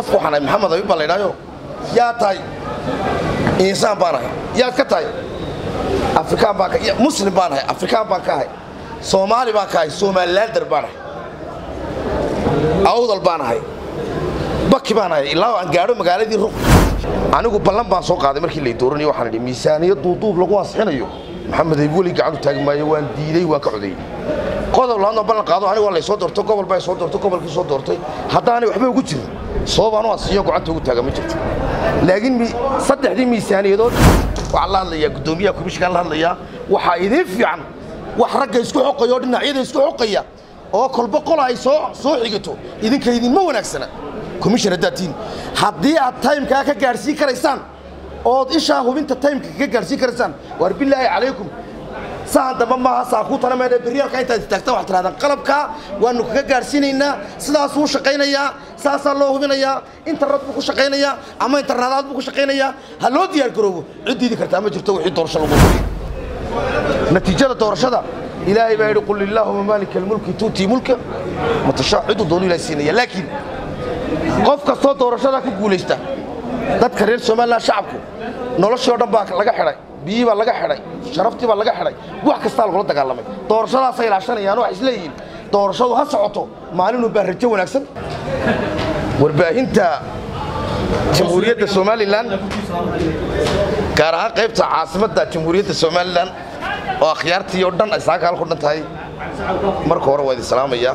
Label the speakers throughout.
Speaker 1: qof waxaan ahay maxamed abi baa la idhaayo yaa tahay insaan baan ahay yaad ka tahay afrikaan baan ka- ya- muslim baan ahay afrikaan baan ka ahay soomaali baan ka ahay somalilander baan ahay awdal baan ahay baki baan ahay ilaa aan gaadho magaaladii ruq anigu ballan baan soo qaaday markii lay dooranayay waxaan idhi miisaaniyad duuduub lagu ansixinayo maxamed ayb weli gacantu taagi maayo waan diiday waan ka codeeyey qodob labaadna ballan qaado anigu waa lay soo doortay gobol baa soo doortay gobolkii soo doortay haddaanay waxba ugu jirin sababaan u ansixiyo gacanta ugu taaga ma jirto laakiin mi- saddexdii miisaaniyadood waxaan la hadlayaa guddoomiyaha komishikaan la hadlayaa waxaa idiin fiican wax ragga isku xoqaya oo dhinacyada isku xoqaya oo kolba qola ay soo soo xigato idinka idinma wanaagsana commission haddaad tihiin haddii aad taymkaa ka gaadhsiin karaysaan ood ishaa hubinta taymka kaga gaadhsiin karaysaan waar bilaahi calaykum sahan dambe maaha saakuutana meedhe beryaalka intaad istaagtaan waxaad tirahdaan qalabkaa waanu kaga gaadhsiinaynaa sidaasuu shaqaynayaa saasaa loo hubinayaa internet buu ku shaqaynayaa ama internaadaad buu ku shaqaynayaa ha loo diyaar garoobo cid diidi kartaa ma jirto wixii doorasho lagu hubiyey natiijada doorashada ilaahay baa yidhi qul illaahuma maalika almulki tuutii mulka matashaa ciduu doonu ilahay siinaya laakiin qof kastoo doorashada ku guulaysta dadka reer somalilan shacabku noloshii oo dhan baa laga xidhay biyii baa laga xidhay sharaftii baa laga xidhay wax kastaa lagula dagaalamay doorashadaasay ilaashanayaan waxay isleeyihiin doorashadu ha socoto maalinu baa rajo wanaagsan warbaahinta jamhuuriyadda somalilan gaar ahaan qaybta caasimadda jamhuuriyadda somalilan oo akhyaartii oo dhan ay saaka halku dhan tahay marka hore waa idin salaamayaa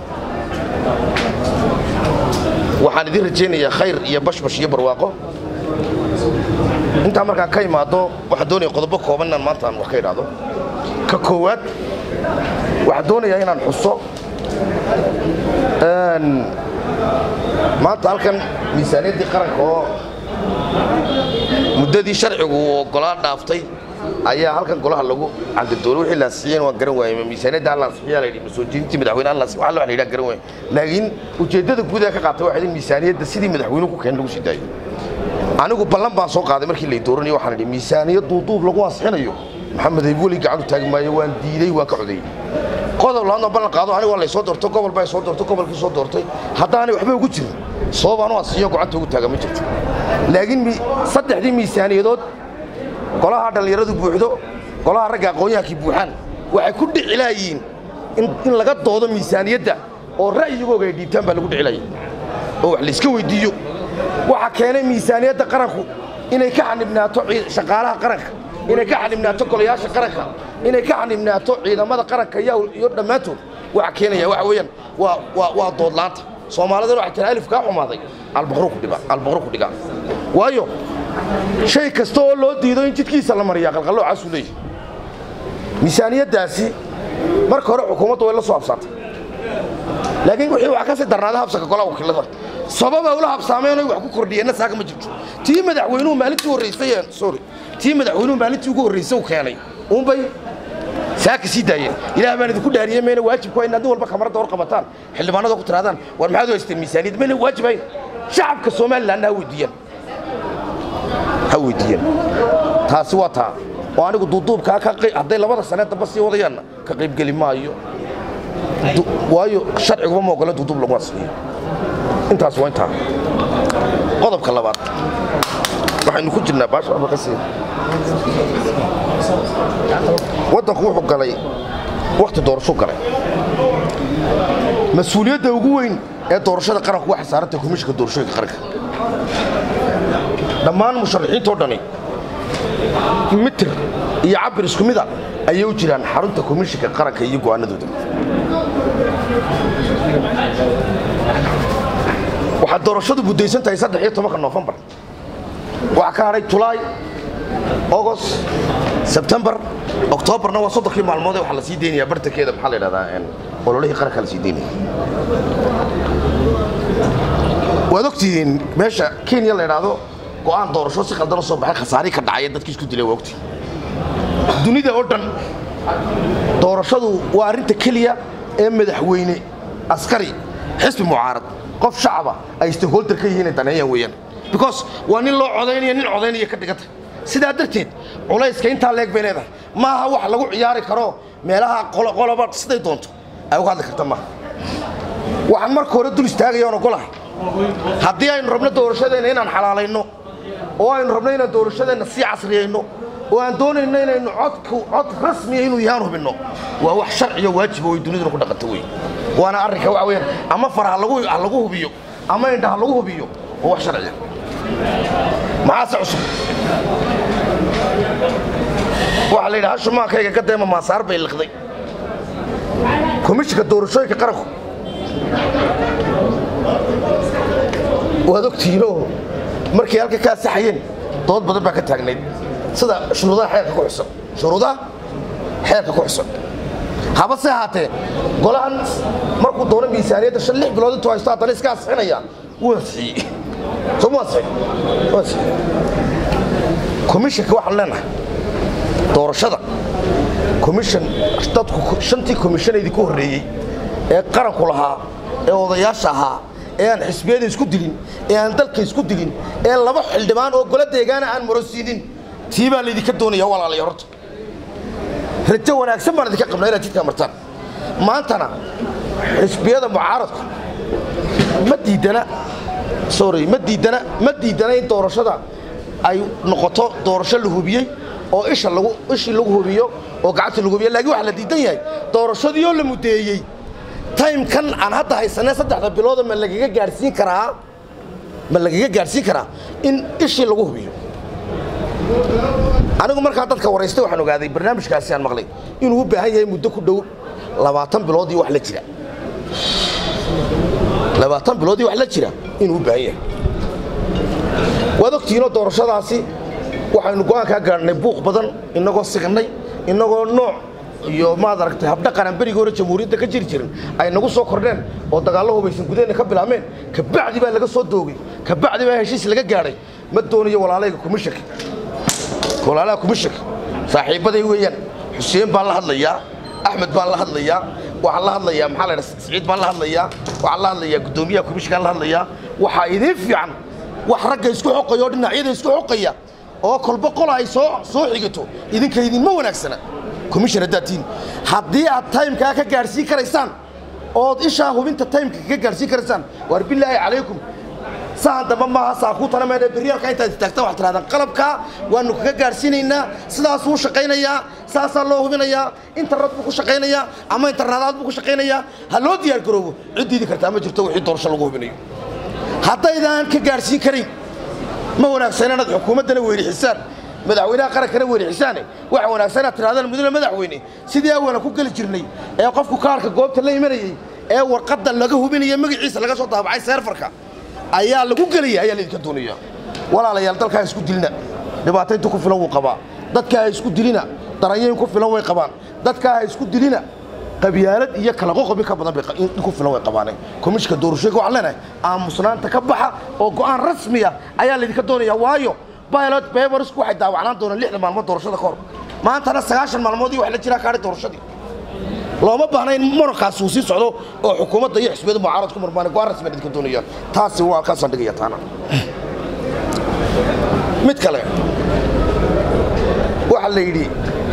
Speaker 1: waxaan idin rajaynayaa khayr iyo bashbash iyo barwaaqo intaa markaan ka imaado waxaan doonaya qodobo kooban inaan maanta aan wax ka idhaahdo ka koowaad waxaan doonayaa inaan xuso een, maanta halkan miisaaniyaddii qaranka oo muddadii sharcigu uu oggolaa dhaaftay ayaa halkan golaha lagu candadoolo wixii la ansixiyeen waan garan waayey ma miisaaniyadda aan la ansixiyaa la yidhi ma soo jeedintii madaxweyne aan la ansixi waxa la yidhaa garan waayey laakiin ujeeddada guud ee ka qaatay waxay in miisaaniyadda sidii madaxweynuhu ku keen lagu sii daayo anigu ballan baan soo qaaday markii lay dooranayay waxaan idhi miisaaniyad duuduub lagu ansixinayo maxamed ayb weli gacantu taagi maayo waan diiday waan ka codeeyey qodob labaadna ballan qaado anigu waa lay soo doortay gobol baa soo doortay gobolkii soo doortay haddaanay waxba ugu jirin sababaan u ansixiyo gacanta ugu taaga ma jirto laakiin mi- saddexdii miisaaniyadood golaha dhallinyaradu buuxdo golaha ragga aqoon-yahankii buuxaan waxay ku dhicilaayiin in in laga doodo miisaaniyadda oo ra'yigooga ay dhiibtaan baa lagu dhicilaya oo wax layska weydiiyo waxaa keenay miisaaniyadda qaranku inay ka xanibnaato cii- shaqaalaha qaranka inay ka xanibnaato golayaasha qaranka inay ka xanibnaato ciidamada qaranka iyo iyo dhammaantood waxa keenaya waxa weeyaan waa waa waa doodlaanta soomaalidana waxay tiri alif kaa xumaaday albaqro ku dhiga albaqro ku dhiga waayo shay kasta oo loo diido in jidkiisa la mariyaa qalqalloocaasuu leeyahay miisaaniyaddaasi marka hore xukuumaddu way la soo habsaatay laakiin wixii wax ka sii darnaaday habsaka golaha wakiilada sababa ula habsaameen oy wax ku kordhiyeenna saaka ma jirto tii madaxweynuhu maalintii horreysay ee- sorry tii madaxweynuhu maalintii ugu horreysay uu keenay uunbay saaka sii daayeen ilaah baan idinku dhaariyey mayna waajibku waa inaad nin walba kamarada hor qabataan xildhibaanada ku tirahdaan war maxaad u haysteen miisaaniyad mayna waajibayn shacabka somalilanna ha weydiiyaan ha weydiiyeen taasi waa taa oo anigu duuduubkaa ka qey- hadday labada sane damba sii wadayaanna ka qaybgeli maayo Du- waayo sharciguba ma ogola duuduub lagu ansixiyo intaas waa intaa qodobka labaad waxaynu ku jirnaa baasha waxba ka sii waddanku wuxuu galay wakhti doorasho galay mas-uuliyadda ugu weyn ee doorashada qaranku waxay saarantay komishinka doorashooyinka qaranka dhammaan musharaxiintoo dhani mitir iyo cabir isku mida ayay u jiraan xarunta komishinka qaranka iyo go'aanadooda waxaa doorashadu buddaysan tahay saddex iyo tobanka noofembar waxaa ka hadhay julaay ogos sebtembar oktoobarna waa soddonkii maalmood ee waxaa la sii deynayaa bartankeeda maxaa la yidhahdaa een, ololihii qaranka la sii deynaya waad ogtihiin meesha kenya la yidhaahdo go'aan doorasho si qaldan u soo baxay khasaarihii ka dhacaya dadkii isku dilay waa ogtihiin dunida oo dhan doorashadu waa arrinta keliya ee madaxweyne askari xisbi mucaarad qof shacaba ay stakeholder ka yihiin ay daneeyaan weeyaan because waa nin loo codaynaya nin codaynaya ka dhiganta sidaa darteed culayska intaa leeg bay leedahay maaha wax lagu ciyaari karo meelaha qolo- qoloba siday doonto ay uga hadli karta maaha waxaan marka hore dul istaagaya oon ogolahay haddii aynu rabno doorashadeenna inaan xalaalayno oo aynu rabno inaan doorashadeenna sii casriyayno oo aan doonayno inaynu codku cod rasmiya inuu yahaan hubinno waa wax sharciyo waajiba way duniduna ku dhaqanto wey waana arrinka waxa weyaan ama far ha lagu ha lagu hubiyo ama indha ha lagu hubiyo waa wax sharciya maxaase cusub waxaa la yidhi hashumaankayga ka deema maasaar bay liqday komishinka doorashooyinka qaranku waad ogtihiinoo markay halka ka asaxayeen dood badan baa ka taagnayd sida shuruudaha xeerka ku xusan shuruudaha xeerka ku xusan haba se ahaatee golahan markuu doono miisaaniyadda shan lix bilood intuu haysto haddana iska asixinaya wuu ansixiyey soo mu ansixin wuu ansixiyey komishinka waxaan leenahay doorashada komishan dadku shantii komishan idinku horreeyey ee qaranku lahaa ee odayaasha ahaa ee aan xisbiyada isku dilin ee aan dalka isku dilin ee laba xildhibaan oo golo deegaana aan morosiinin tii baa laydinka doonaya walaalaya horta rajo wanaagsan baan idinka qabnaa inaad jidkaa martaan maantana xisbiyada mucaaradku ma diidana sorry ma diidana ma diidana in doorashada ay noqoto doorasho la hubiyey oo isha lagu ishii lagu hubiyo oo gacanta lagu hubiyo laakiin waxa la diidan yahay doorashadii oo la mudeeyey taymkan aan hadda haysanee saddexda bilooda ma lagaga gaadhsiin karaa ma lagaga gaadhsiin karaa in ishii lagu hubiyo anigu markaa dadka waraystay waxaan ogaaday barnaamijkaasi aan maqlay inuu u baahan yahay muddo ku dhow labaatan bilood iyo wax la jira labaatan bilood iyo wax la jira inuu u baahan yahay waad ogtihiinoo doorashadaasi waxaynu go'aankaa gaadhnay buuq badan inagoo signay inagoo nooc iyo maad aragtay habdhaqanaan berigii hore jamhuuriyadda ka jiri jirin ay nagu soo kordheen oo dagaallo hubaysan gudaheenna ka bilaabmeen kabacdi baa laga soo doogay kabacdi baa heshiis laga gaadhay ma doonayo walaalayga komishanka walaalaha komishanka saaxiibbaday weeyaan xuseen baan la hadlayaa axmed baan la hadlayaa waxaan la hadlayaa maxaa la dhaha siciid baan la hadlayaa waxaan la hadlayaa guddoomiyaha komishankaan la hadlayaa waxaa idiin fiican wax ragga isku xoqaya oo dhinacyada isku xoqaya oo kolba qola ay soo soo xigato idinka idinma wanaagsana komishan haddaad tihiin haddii aad taymkaa ka gaadhsiin karaysaan ood ishaa hubinta taymka ka gaadhsiin karaysaan waar bilaahi calaykum sahan dambe maaha saakuutana meedhe beryaalka intaad istaagtaan waxaad tirahdaan qalabkaa waanu kaga gaadhsiinaynaa sidaasuu shaqaynayaa saasaa loo hubinayaa internet buu ku shaqaynayaa ama internaadaad buu ku shaqaynayaa ha loo diyaar garoobo cid diidi kartaa ma jirto wixii doorasho lagu hubinayo haddaydaan ka gaadhsiin karayn ma wanaagsan inaad xukuumaddana weerixisaan madaxweynaha qarankana weerixisaan waxa wanaagsan inaad tirahdaan mudane madaxweyne sidii awala ku geli jirnay ee qofku kaarka goobta la imanayey ee warqadda laga hubinaya magaciisa laga soo daabacay seerfarka ayaa lagu gelaya ayaa laydinka doonaya walaalayaal dalkaa isku dilina dhibaataynta ku filan wuu qabaa dadkaa ha isku dilina daranyayn ku filan way qabaan dadkaa ha isku dilina qabyaalad iyo kala qoqobi ka badan bay ku filan way qabaaneen komishinka doorashooyinka waxaan leenahay aamusnaanta ka baxa oo go'aan rasmiya ayaa laydinka doonaya waayo pilot babersku waxay daawacnaan doonaan lixdan maalmood doorashada ka hor maantana sagaashan maalmood iyo wax la jiraa kaadhi doorashadii looma baahna in murankaasi uu sii socdo oo xukuumadda iyo xisbiyada mucaarad ku murmaan go'aan rasmi idinka doonayaan taasi waa halkaasaan dhigaya taana mid kale waxaa la yidhi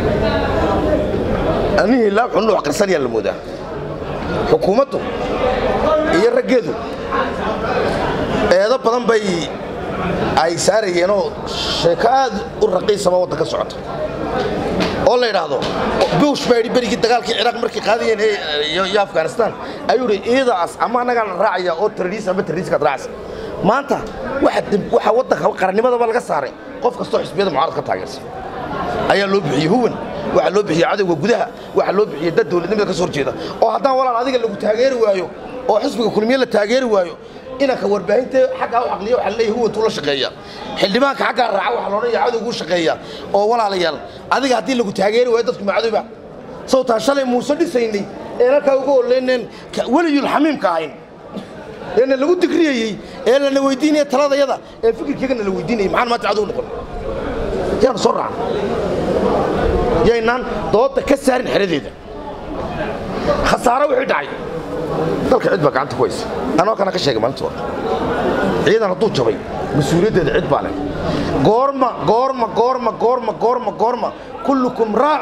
Speaker 1: anihii laab xunnu wax qarsanayaa la moodaa xukuumaddu iyo raggeedu eedo badan bay ay saarayeenoo sheeko aad u raqiisaba waddanka socota oo la yidhaahdo bush baa yidhi berigii dagaalkii ciraaq markay qaadayeen iyo afghanistan ayuu yidhi iidaas ama annagaa la raacaya oo terroriis ama terroriiskaad raacaysa maanta waxa waddanka qarannimadaba laga saaray qof kastoo xisbiyada mucaarad ka taageersan ayaa loo bixiyey huwan waxaa loo bixiyey cadowga gudaha waxaa loo bixiyey dad dowladnimada ka soo horjeeda oo haddaan walaal adiga lagu taageeri waayo oo xisbiga kulmiye la taageeri waayo inanka warbaahinta xaggaa u caqliya waxaa leeyahay huwantuu la shaqeeya xildhibaanka xaggaa raaca waxaa loodhan yahay cadowguu shaqeeya oo walaalayaal adiga haddii lagu taageeri waayo dadku macadowba sawtaan shalay muuse dhisaynay ee halkaa uga oleyneen weliyul xamiimka ahayn eena lagu digriyayey ee lana weydiinaya taladayada ee fikirkeegana la weydiinayay maxaan maanta cadow noqon yaanu soo raacna yaynaan dooda ka saarin xeradeeda khasaaro wixii dhacay dalka cid baa gacanta ku haysa anoo kana ka sheegay maalinta hore ciidan hadduu jabay mas-uuliyaddeeda cid baa leh goorma goorma goorma goorma goorma goorma kullukum raacin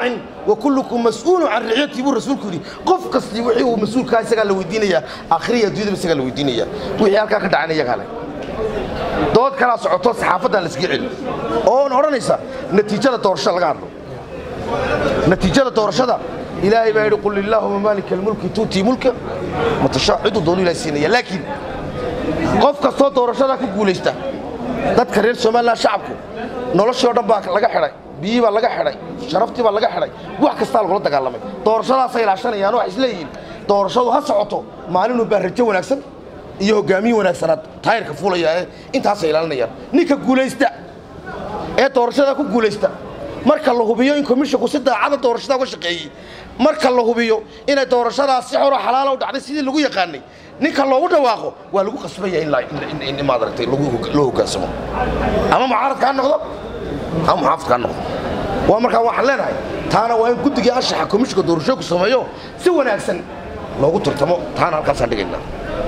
Speaker 1: wa kullukum mas'uulu can ricyatii buu rasuulku yidhi qof kastii wixii uu mas-uulkaa isagaa la weydiinayaa akhriya adduunyadaba isagaa la weydiinayaa wixii halkaa ka dhacana iyagaa leh dood kalaa socoto saxaafaddan la iskaga celi oon odhanaysa natiijada doorashada laga hadlo natiijada doorashada ilaahay baa yidhi qul illaahuma maalika almulki tuutii mulka matashaa ciduu doonu ilahay siinaya laakiin qof kastoo doorashadaa ku guulaysta dadka reer somalilan shacabku noloshii o dhan baa laga xidhay biyii baa laga xidhay sharaftii baa laga xidhay wax kastaa lagula dagaalamay doorashadaasay ilaashanayaan waxay isleeyihiin doorashadu ha socoto maalinuu baa rajo wanaagsan iyo hogaamiye wanaagsanaad taayirka fuulaya ee intaasay ilaalinayaan ninka guulaysta ee doorashada ku guulaysta marka la hubiyo in komishinku si daacada doorashada uga shaqeeyey marka la hubiyo inay doorashadaas si xoro xalaala u dhacday sidii lagu yaqaanay ninka loogu dhawaaqo waa lagu qasbaya in maadaragtay loo hogaansamo ama mucaaradka ha noqdo ama muxaafidka ha noqdo waa markaa waxaan leenahay taana waa in guddigii anshaxa komishinka doorashooyinku sameeyo si wanaagsan loogu turtamo taana halkaasaan dhigaynaa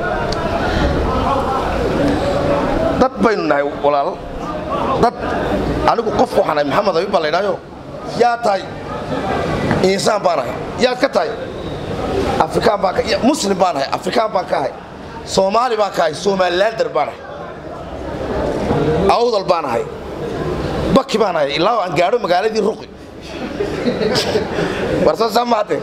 Speaker 1: dad baynu nahay walaal dad anigu qof waxaan ahay maxamed abi baa la ydhaayo yaa tahay insaan baan ahay yaad ka tahay afrikaan baan muslim baan ahay afrikaan baan ka ahay soomaali baan ka ahay somalilander baan ahay awdal baan ahay baki baan ahay ilaa aan gaadho magaaladii ruqi warsoosaa mahade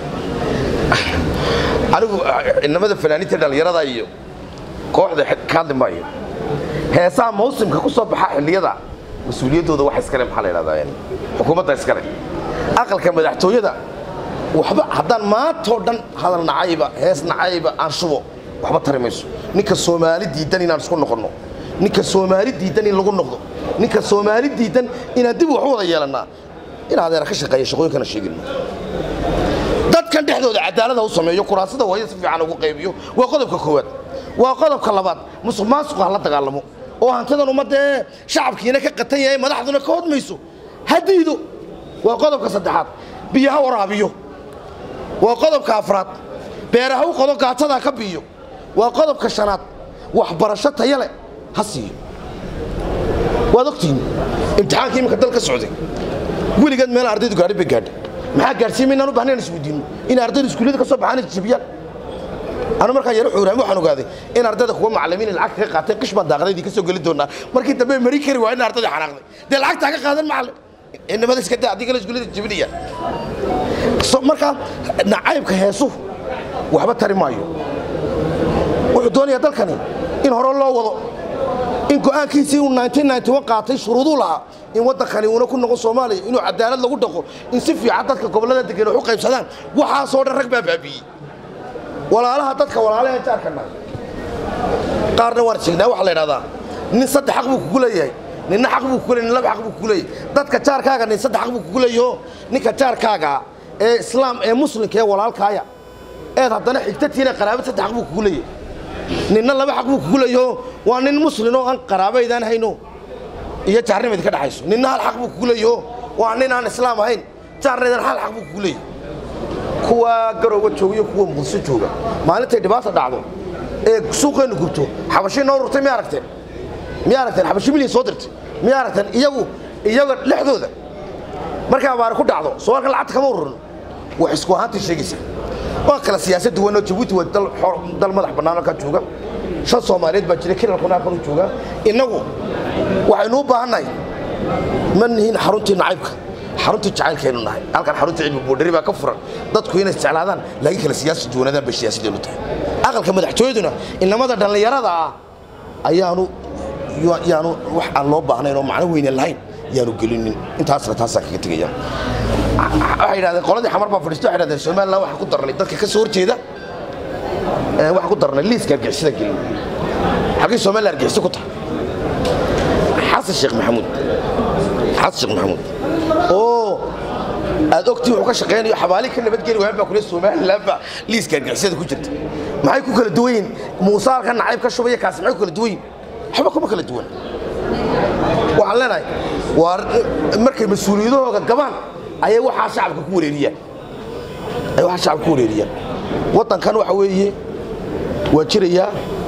Speaker 1: anigu inamada fanaaniinta dhallinyarada iyo kooxda ka hadli maayo heesaha mawsimka ku soo baxa xilliyada mas-uuliyaddooda waxa iskale maxaa la ydhahdaa xukuumadda iskale aqalka madaxtooyada waxba haddaan maantoo dhan hadal nacayba hees nacayba aan shubo waxba tari mayso ninka soomaali diidan inaan isku noqonno ninka soomaali diidan in lagu noqdo ninka soomaali diidan inaan dib wax u wada yeelannaa in adeera ka shaqeeya shaqooyinkana sheegino dadkan dhexdooda cadaalada u sameeyo kuraasada waayo si fiican ugu qaybiyo waa qodobka koowaad waa qodobka labaad musuq maasuqa hala dagaalamo oo hantidan ummaddaee shacabkiina ka qatan yahay madaxduna ka hodmayso ha diido waa qodobka saddexaad biyo ha waraabiyo waa qodobka afraad beera ha u qodo gaatada ka biiyo waa qodobka shanaad waxbarasho taya leh ha siiyo waad ogtihiin imtixaankii iminka dal ka socday weligeed meel ardaydu gaadhi bay gaadhay maxaa gaadhsiin maynaan u bahnayn isweydiinno in ardaydu iskuullada ka soo baxaan jabiyaan anu markaa yaro xuuraami waxaan ogaaday in ardayda kuwa macallimiin lacag kaga qaateen qish baan daaqadaydii ka soo geli doonaa markii dambe mari kari waa in ardayda xanaaqday dee lacagtaa ka qaadan macallin inamada iska daa haddii kale iskuullada jabinayaan markaa nacaybka heesuhu waxba tari maayo wuxuu doonayaa dalkani in hore loo wado in go'aankiisii uu qaatay shuruuduu lahaa in waddankani uuna ku noqon soomaaliya inuu cadaalad lagu dhaqo in si fiican dadka gobollada degan wax u qaybsadaan waxaasoo dhan rag baa baabi'iyey walaalaha dadka walaalaha jaarkana qaarna waan sheegnaa waxaa la idhahdaa nin saddex xaq buu kugu leeyahay ninna xaq buu kugu leeyahay nin laba xaq buu kugu leeyahay dadka jaarkaaga nin saddex xaq buu kugu leeyaho ninka jaarkaaga ee islaam ee muslimka ee walaalkaaya eed haddana xigtatiina qaraabad saddex xaq buu kugu leeyahay ninna laba xaq buu kugu leeyaho waa nin muslin oo aan qaraabaydaan hayno iyo jaarnimayd ka dhaxayso ninna hal xaq buu kugu leeyaho waa nin aan islaam ahayn jaarnaydan hal xaq buu kugu leeyahay kuwa garowga jooga iyo kuwa muqdisho jooga maalintay dhibaata dhacdo ee suuqeennu gubto xabashii noo rurtay miya aragteen miya aragteen xabashi milyan soo dirtay miya aragteen iyagu iyaga dhexdooda markay abaari ku dhacdo soo halkan lacagta kama ururin wax isku ahaantii sheegaysa waa kala siyaasad duwan oo jabuuti waa dal madax bannaan halkaa jooga shan soomaaliyeed baa jira kilalkuna halkan u jooga innagu waxaynu u baahannahay ma nihin xaruntii nacaybka xaruntii jacaylkaynu nahay halkan xarunta cilmi boodhari baa ka furan dadku inay isjeclaadaan laakiin kala siyaasa duwanadaan bay siyaasadeenu tahay aqalka madaxtooyaduna inamada dhallinyarada ah ayaanu yaanu wax aan loo baahnayn oo macno weyne lahayn yaanu gelinin intaasna taasaan kaga tegaya waxay yidhahdeen qoladii xamar baa fadhiisto waxay yidhahdeen somaliland waxaan ku darnay dadka ka soo horjeeda waxaan ku darnay liiska argixisada gelin xaggii somaliland argixisa ku tahay xasan sheekh maxamuud xasan sheekh maxamuud oo aad ogtii wuxuu ka shaqaynayo xabaali ka nabadgeli waayaan baa kule somaliland baa liiska argixisada ku jirta maxay ku kala duwan yihin muusaalka nacayb ka shubaya kaasi maxay ku kala duwan yihin waxba kuma kala duwan waxaan leenahay waa markay mas-uuliyadahooga gabaan ayay waxaa shacabka ku wareeriyaan ayay waxaa shacabka ku wareeriyaan waddankan waxa weeye waa jirayaa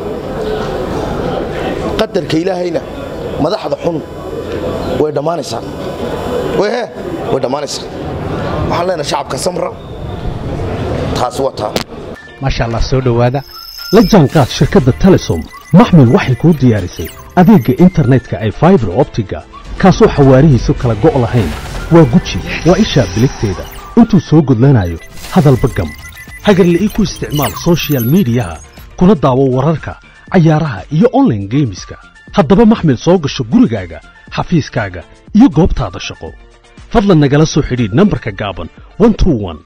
Speaker 1: qadarka ilaahayna madaxda xun way dhammaanaysaa way he way dhammaanaysaa waxaan leenahay shacabka samra taasi waa taa
Speaker 2: maasha allah soo dhowaada la jaanqaad shirkadda telesom maxmil waxay kuu diyaarisay adeegga internetka ay faibar optiga kaasoo xawaarihiisu kala go' lahayn waa guji waa ishaa biligteeda intuu soo gudlanayo hadalba gam hagarle ii ku isticmaal sochial midiyaha kuna daawo wararka cayaaraha iyo onlaine geemiska haddaba maxmil soo gasho gurigaaga xafiiskaaga iyo goobtaada shaqo fadlan nagala soo xidhiidh nambarka gaaban